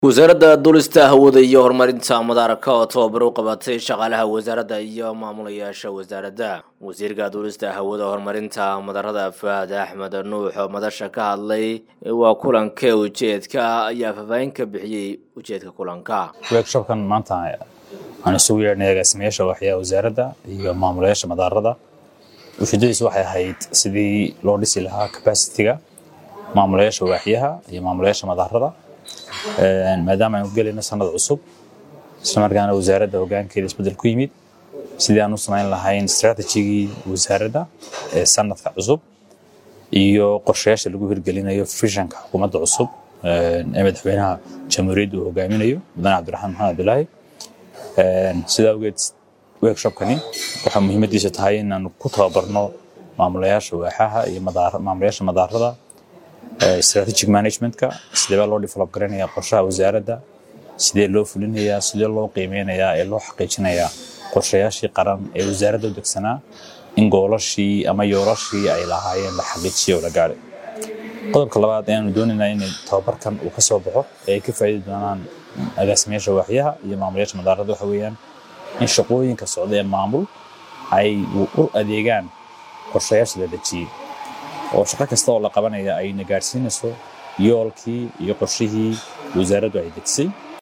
wasaaradda duulista hawada iyo horumarinta madaarka oo tababar u qabatay shaqaalaha wasaaradda iyo maamulayaasha wasaaradda wasiirka duulista hawada horumarinta madarada faahad axmed nuux oo madasha ka hadlay waa kulanka ujeedka ayaa faahfaahin ka bixiyey ujeedka kulanka workshopkan maanta aan isugu yeedhnay agaasimayaasha waxyaa wasaaradda iyo maamulayaasha madaarada ujeedadiisu waxay ahayd sidii loo dhisi lahaa capacity-ga maamulayaasha waaxyaha iyo maamulayaasha madaarada maadaama aynu gelayno sanad cusub islamarkaana wasaaradda hogaankeeda isbeddel ku yimid sidii aan u samayn lahayn strategigii wasaaradda ee sanadka cusub iyo qorshayaasha lagu hirgelinayo fishanka xukuumadda cusub ee madaxweynaha jamhuuriyadda uu hogaaminayo mudane cabdiraxmaan maxamed abdulaahi sidaa awgeed workshopkani waxaa muhiimadiisa tahay inaanu ku tababarno maamulayaasha waaxaha iyo maamulayaasha madaarada strategic managementka sidee baa loo develop garanayaa qorshaha wasaaradda sidee loo fulinayaa sidee loo qiimeynayaa ee loo xaqiijinayaa qorshayaashii qaran ee wasaaradda u degsanaa in goolashii ama yoolashii ay lahaayeen la xaqiijiyo oo la gaadhay qodobka labaad ee aanu doonaynaa in tababarkan uu ka soo baxo ee ay ka faa'iidi doonaan agaasimayaasha waaxyaha iyo maamulayaasha madaarada waxa weeyaan in shaqooyinka socda ee maamul ay u adeegaan qorshayaasha la dejiyey oo shaqo kasta oo la qabanaya ayna gaadhsiinayso yoolkii iyo qorshihii wasaaraddu ay dejisay